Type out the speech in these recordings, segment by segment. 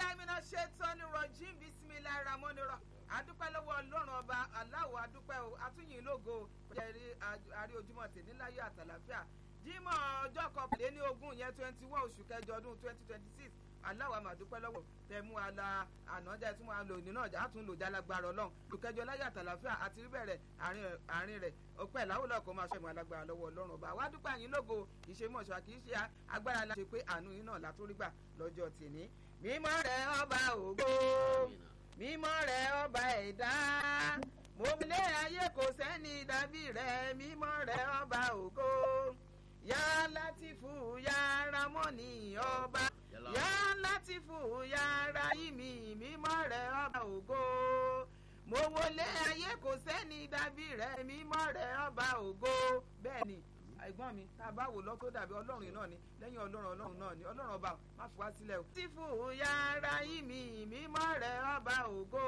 billahi minash shaitani rajim bismillahir rahmanir rahim adúpẹ́ lọ́wọ́ ọlọ́run ọba aláwọ̀ adúpẹ́ o atúnyìn lógo jẹ́rí àrí ojúmọ́ tèmi láyọ̀ àtàlàfíà jímọ̀ ọjọ́ kọkànléní ogún yẹn twenty one oṣù kẹjọ ọdún twenty twenty six aláwọ̀ àmàdúpẹ́ lọ́wọ́ tẹ̀mú ala ànájà tí wọ́n á lò nínú ọjà àtún lò jálágbára ọlọ́run olùkẹjọ láyọ̀ àtàlàfíà àti bẹ̀rẹ̀ àárín rẹ̀ ọpẹ́ ìlàwọ̀lọ́ kò máa ṣẹ̀mú alágbára lọ́wọ́ ọlọ́run ọba wá dúpẹ́ àyín lógo ìṣemọ̀ṣọ́ kì í ṣe agbára la ṣe pé àánú yín náà látúrí gbà lọ́jọ́ tèmi mímọ́ rẹ̀ ọba ògo mímọ́ rẹ̀ ọba ẹ̀dá mo lé ayé kò sẹ́ni dàbí rẹ̀ mímọ́ rẹ̀ ọba ògo yá látìfù yá ramọ́nì ọba yá látìfù yá ráyìmí mímọ́ rẹ̀ ọba ògo mo wọlé ayé kò sẹ́ni dàbí rẹ̀ mímọ́ rẹ̀ ọba ògo bẹ́ẹ̀ ni ẹ̀gbọ́n mi tá a bá wò lọ tó dàbí ọlọ́run náà ni lẹ́yìn ọlọ́run ọlọ́run náà ni ọlọ́run ọba má fi wá sílẹ̀ o. tífù yàrá yìí mi mímọ́ rẹ̀ ọba ògo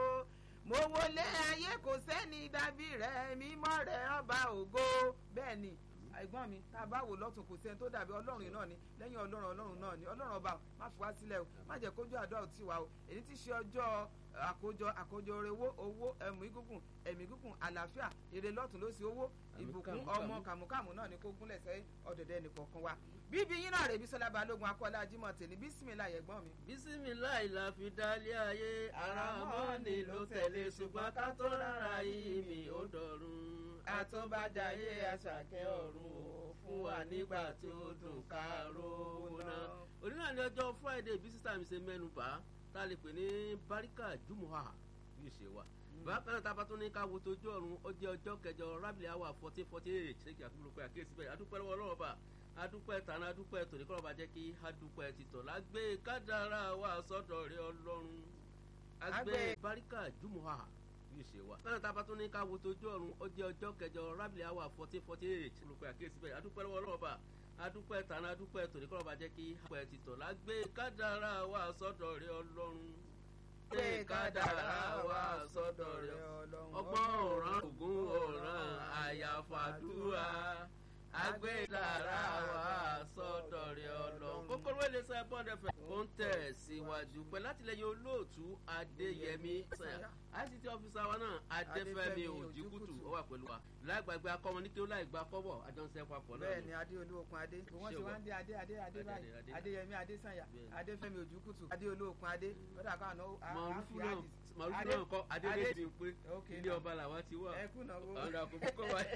mo wọlé ayé kò sẹ́ni dàbí rẹ̀ mímọ́ rẹ̀ ọba ògo bẹ́ẹ̀ ni ẹ̀gbọ́n mi tá a bá wò lọ́tún kò sẹ́ni tó dàbí ọlọ́run náà ni lẹ́yìn ọlọ́run ọlọ́run náà ni ọlọ́run ọba má fi wá sílẹ̀ o má jẹ́ kójú àdúrà ò tí wa o èyí tí ṣe ọjọ́ àkójọ àkójọ owó owó ẹ̀mí gígùn ẹ̀mí gígùn àlàáfíà èrè lọ́tún ló sì owó ìbùkún ọmọ kàmúkàmú náà ni kó gúnlẹ̀ sẹ́yìn ọ̀dọ̀dẹ̀ nìkọ̀ọ̀kan wa bíbí yín náà rè bí sọlá balógun akọ́lá ajímọ̀ tèmi bísímìlà ẹ̀gbọ́n mi. bísímìlà ìlà fi dálé ayé ara mọ́ni ló tẹ̀lé ṣùgbọ́n ká tó rárá yìí mi ó dọ̀run àtúbàjáyé àṣàkẹ́ ọ̀run ò fún wa nígbà tí ó dùn ká róná. òní náà ní ọjọ́ friday bí sísá mi ṣe mẹ́nu bá tá a lè pè ní barika jumuha bí ìṣe wa bákan náà tábà tún ní ká wo tójú ọ̀run ó jẹ́ ọjọ́ kẹjọ rábìlì àwà fourteen forty eight ṣé kí àkúrò pé àkíyèsí bẹ́ẹ̀ adúpẹ́ lọ́wọ́ ọlọ́wọ́ bá adúpẹ́ tàná adúpẹ́ tòní kọ́lọ́ bá jẹ́ kí adúpẹ́ títọ̀ lágbé kádàrá wa sọ́dọ̀ rẹ ọlọ́run àgbẹ̀ barika jumuha bí ìṣe wa. bákan náà tábà tún ní ká wo tójú ọ̀run ó jẹ́ ọjọ́ kẹjọ rábìlì àwà fourteen forty eight ṣé kí àkíyèsí bẹ́ẹ̀ adúpẹ́ lọ́wọ́ ọlọ́wọ́ bá adúpẹ́ tàná adúpẹ́ tòní kọ́lọ́ bá jẹ́ kí adúpẹ́ títọ̀ lágbé kádàrá wa sọ́dọ̀ rẹ ọlọ́run pé kádàrá wa sọ́dọ̀ rẹ̀ ọgbọ́n ọ̀ràn ògùn ọ̀ràn àyàfàdúrà agbẹ́dàrá wa sọ́dọ̀ rẹ̀ ọlọ́run. kókóró ilé iṣẹ́ bond fm ó ń tẹ̀ síwájú pẹ̀lú látìlẹ́yìn olóòtú adéyẹmí ict ọ́fíìsà wa náà adéfẹ́mi òjìkùtù ó wà pẹ̀lú wa lágbàgbé akọ́mọ ní kí ó láì gba kọ́bọ̀ àjọṣe papọ̀ náà. bẹ́ẹ̀ni adé olóòkun adé wọn ti wá ń dé adé adé adé báyìí adéyẹmí adésànyà adéfẹ́mi òjìkùtù adé olóòkun adé lọ́dà kan àná màrúfù náà màrúfù náà kọ́ adédèjì ń pé ilé ọba làwa ti wà ẹkú náà wo ọ̀nà àkókò kọ́ wa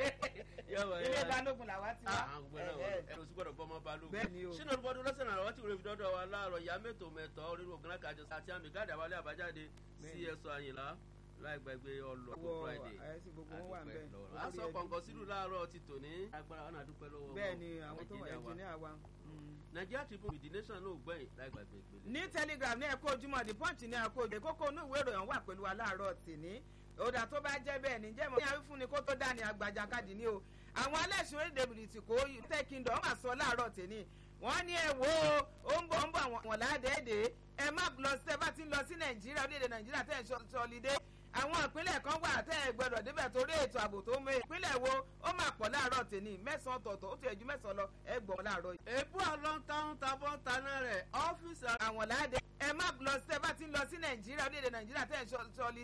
ilé balógun làwa ti wà ẹ̀rọ sí gbọ́dọ̀ bọ́mọ balógun sínú olùbọ́dún lọ́sẹ̀ náà wọ́n ti wúlò fi dọ́dọ̀ wa láàárọ̀ ìyá mẹ́tò mẹ́tọ́ orí ogun náà kájọ àti àmì gáàdì àwálé àbájáde sí ẹ̀sọ́ àyìnlá láì gbàgbé ọlọ́kùn friday àdúpẹ́ lọ́wọ́ aṣọ kọ̀ǹkọ̀ sílùú láàárọ̀ ti tò ní agbára wọn àdúpẹ́ lọ́wọ́ bẹ́ẹ̀ ni àwọn tó wà ẹnjìníà wa. nàìjíríà tribune the nation náà gbẹ̀yìn láì gbàgbé ìpele. ní telegram ní ẹ̀kọ́ ojúmọ́ the punch ní ẹ̀kọ́ òjò kókó inú ìwé ìròyìn wà pẹ̀lú wa láàárọ̀ tìní òdà tó bá jẹ́ bẹ́ẹ̀ ní jẹ́ mọ́ ní àwífúnni kó tó dání àgbàjà kadì ní o àwọn aláìsàn orílẹ̀ èdè kò tẹ́ kingdom mà sọ láàárọ̀ tìní wọ́n ní ẹ wo ó ń bọ̀ ń bọ̀ àwọn ládẹ́ẹ̀dẹ́ ẹ má lọ sí ẹ bá ti ń lọ sí nàìjíríà orílẹ̀-èdè nàìjíríà tẹ́ ẹ̀ sọlidé àwọn ìpínlẹ̀ kan wà tẹ́ ẹ gbọ́dọ̀ débẹ̀ torí ètò ààbò tó mú ìpínlẹ̀ wo ó máa pọ̀ láàárọ̀ tèmi mẹ́sàn-án tọ̀tọ̀ ó ti ẹ̀jú mẹ́sàn-án lọ ẹ gbọ̀n láàárọ̀ yìí. èébú ọlọ́ntàn tabọ́ taná rẹ̀ ọ́fíìsì àwọn ládẹ́ ẹ má lọ sí ẹ bá ti ń lọ sí nàìjíríà orílẹ̀-èdè nàìjíríà tẹ́ ẹ sọlidé